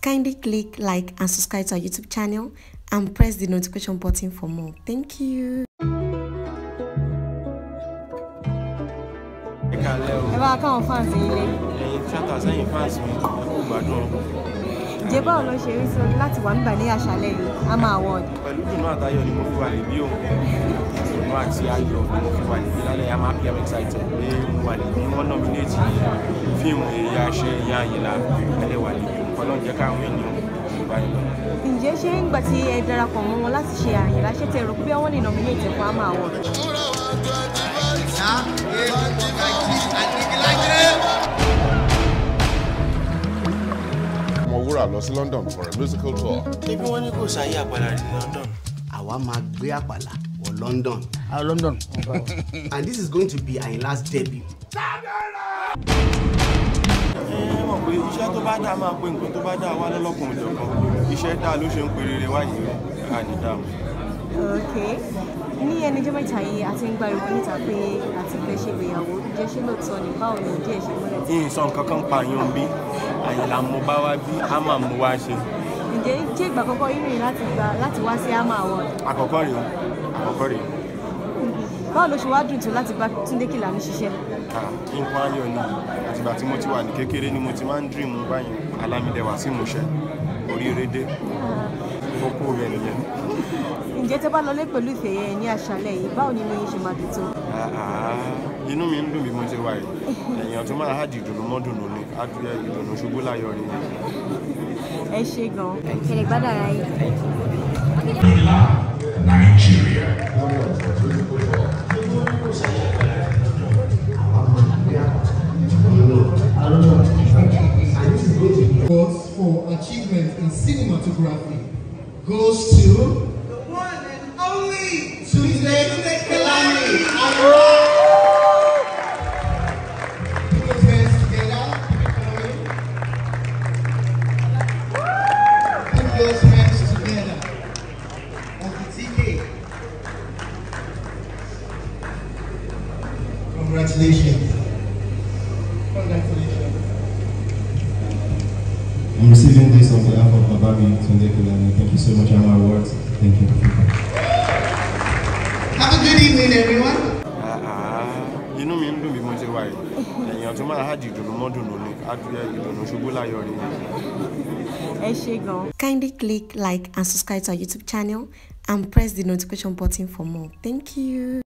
Kindly click like and subscribe to our YouTube channel and press the notification button for more. Thank you. ẹ kàlẹ́ o ẹ bá káwọn fans yín lé ẹ̀yin tíátà sẹ́yìn fans mi ẹ kú gbádùn ǹjẹ́ báwo ló ṣe rí sí láti wà nígbà ní àṣálẹ́ yìí AMA award pẹ̀lú dùnú àtayọ̀ ni mo fi wà níbí o dùnú àti ayọ̀ ni mo fi wà níbí lálẹ́ I'm happy I'm excited pé mo wà níbí wọ́n nominate fíìmù èyí àṣẹ ìyá àyìnlá ẹlẹ́ wà níbí ọlọ́run jẹ́ káwọn ènìyàn yorùbá yìí lọ. ǹjẹ́ ṣé ńgbà tí ẹ darapọ̀ mọ́ wọn láti ṣe àyìnlá ṣé tẹ rò pé wọ́n lè nominate fún AMA award Ọmọwúrà lọ sí London for a musical tour. ebi wọn ní kò sáyé àpàlà ní London. àwa máa gbé àpàlà wọ London Ah, London. and this is going to be Ayinla's debut. ẹ mọ̀ pé iṣẹ́ tó bá dáa máa pe nǹkan tó bá dáa wá lọ́lọ́kùnrin jọ̀kan iṣẹ́ dáa ló ṣe ń pe rere wáyé ànídàmú. ok ní ẹnìjọ́ mẹ́ta yìí a ti ń gbariwo níta pé àti fẹ́ ṣe ìgbéyàwó ǹjẹ́ ṣé lóòótọ́ ni báwo ni ìdí ẹ̀ ṣe múlẹ̀ tí yìí sọ nǹkan kan pa yan bí àyìnlá mo bá wá bí AMA mo wá ṣe ǹjẹ́ ṣé ìgbà àkọ́kọ́ yín rìn láti gba láti wá sí AMA award àkọ́kọ́ rèé àkọ́kọ́ rèé báwo ló ṣe wá dùn tó láti bá Túndé Kèlání ṣiṣẹ́ Ah, nǹkan ayọ̀ ni àtìgbà tí mo ti wà ní kékeré ni mo ti máa ń dream báyìí alámídẹ̀wá sí ìmúṣẹ oríire dé kókó rẹ̀ nìyẹn. ǹjẹ́ tẹ́ bá lọlé pẹ̀lú ìfẹ́ yẹn ní àṣálẹ́ yìí báwo ni inú yín ṣe máa dùn tó Ah, ah, inú mi ń dùn bí mo ṣe wà yìí èèyàn tó máa hàdì ìdùnnú mọ́ dùnnú ni adúlẹ̀ ìdùnnú ṣubú láyọ̀ ni. ẹ ṣe gan-an kẹlẹ̀ gbádùn ara yín. awards for achievement in cinematography goes to the one and only Tuesday Kelani. Put those hands together. Put those hands together. Uncle TK. Congratulations. Congratulations. I'm receiving this on behalf of Babami Tunde Kulani. Thank you so much, Ama Awards. Thank you. Have a good evening, everyone. Ah, ah, inú mi ń dùn bí mo ṣe wà yìí èèyàn tó máa hàdì ìdùnnú mọ́ dùnnú ni adúlẹ̀ ìdùnnú ṣubú láyọ̀ ni. ẹ ṣe gan-an. Kindly click like and subscribe to our YouTube channel and press the notification button for more. Thank you.